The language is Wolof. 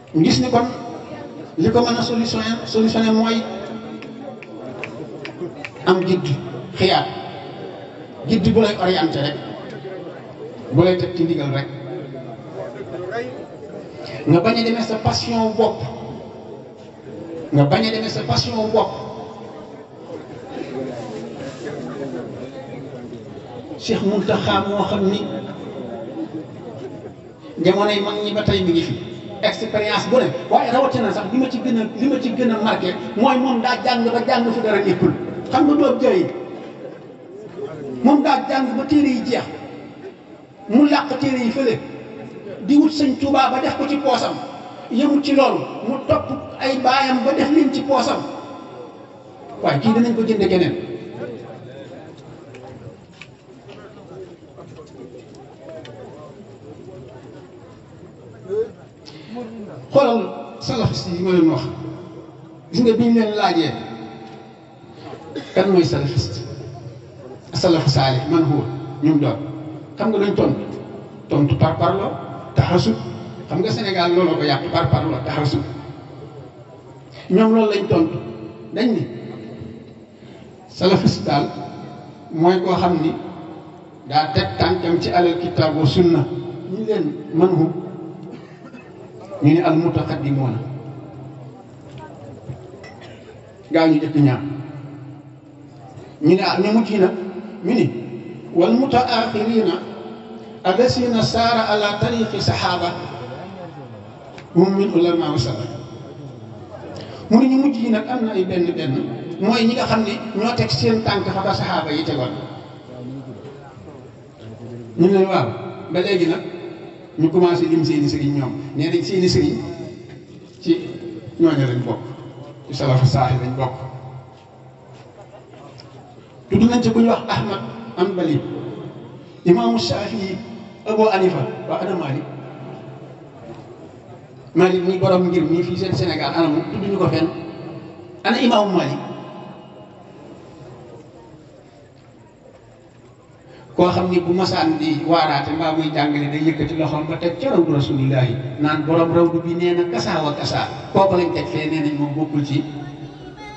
ñu gis ni kon li ko mën a solutionné solutionné mooy am gidd xiyaat gidd bu lay orienté rek bu lay teg ci ndigal rek nga bañ a demee sa passion bopp nga bañ a demee sa passion bopp Cheikh Mountakha moo xam ni jamonoy mag ñi ba tey mi ngi fi expérience bu ne waaye rawatina sax li ma ci gën a li ma ci gën a marqué mooy moom daa jàng ba jàng fi dara nekkul xam nga doob jooy moom daa jàng ba téere yi jeex mu làq téere yi fële di wut sëñ Tuubaa ba def ko ci poosam yëmut ci loolu mu topp ay baayam ba def leen ci poosam waaye kii danañ ko jënde keneen xoolal salafiste yi ma leen wax gis nga bi ñu leen laajee kan mooy salafiste salafu saalih man huwa ñum doon xam nga dañ tontu tontu par parlo taxasub xam nga Sénégal looloo ko yàq par parlo taxasub ñoom loolu lañ tontu dañ ni salafiste daal mooy koo xam ni daa teg tànkam ci alal kitaab wa sunna ñu leen man hu ñu ne al mutaqaddimoona gaa ñu jëkk ñaar ñu ne ah ñu mujj nag ñu ni wal mutaaxirina allasina saara ala tariqi saxaaba hum min ulama wa salaf mu ne ñu mujj yi nag am na ay benn benn mooy ñi nga xam ne ñoo teg seen tànk fa ba saxaaba yi tegoon ñu ne waaw ba léegi nag ñu commencé lim seeni sëriñ ñoom nee nañ seeni sëriñ ci ñooñu lañ bokk ci salafu saaxi lañ bokk tudd nañ ci ku ñu wax Ahmad Hanbali imaamu Shafii Abu Hanifa waa ana Malik Malik ñi borom ngir mii fii seen Sénégal ana mu tudd ñu ko fenn ana imaamu Malik koo xam ni bu masaan di waaraate mbaa muy jàngale day yëkkati loxoom ba teg ca rawdu rasulillahi naan borom rawdu bi nee na kasaa wa kasaa kooku lañ teg fee nee nañ moom bokkul ci